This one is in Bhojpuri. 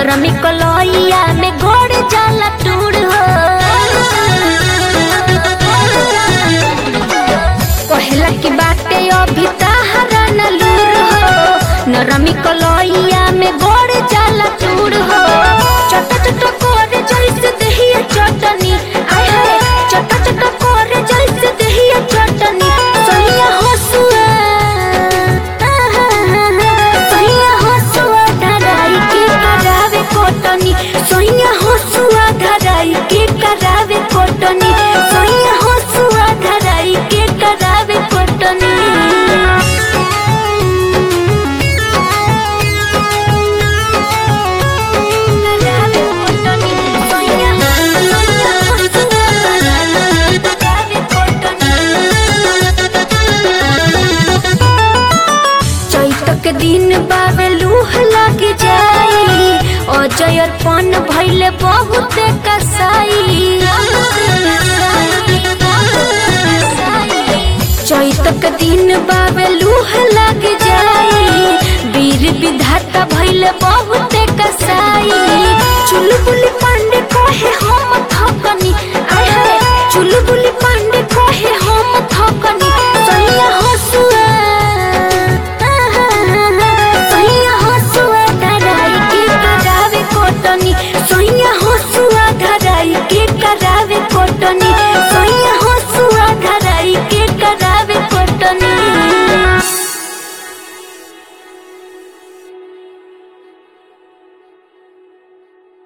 नरमी कलैया में गोड़ जाला टूड़ हो कहला की बाटे अभी ताहरा न लूर हो नरमी कलैया में गोड़ जाला टूड़ हो चट चट कोरे जैसे दहिया चटनी आय हाय चट चट कोरे जैसे दहिया चटनी सैया हसुआ सैया हसुआ धराई के करावे कोटनी सैया हसुआ धराई के करावे कोटनी सैया हसुआ धराई के करावे कोटनी करावे कोटनी सैया सैया हसुआ करावे कोटनी चैत के दिन बावे लूह लग जाई अजय अर्पण भइले बहुत कसाई चैत के दिन बावे लूह लग जाई वीर विधाता भइले बहुत कसाई चुलबुली पांडे कहे हम थकनी आय हाय चुलबुली पांडे कहे हम थकनी सैया हसुआ सैया हसुआ धराई के करावे कोटनी सैया हसुआ धराई के करावे कोटनी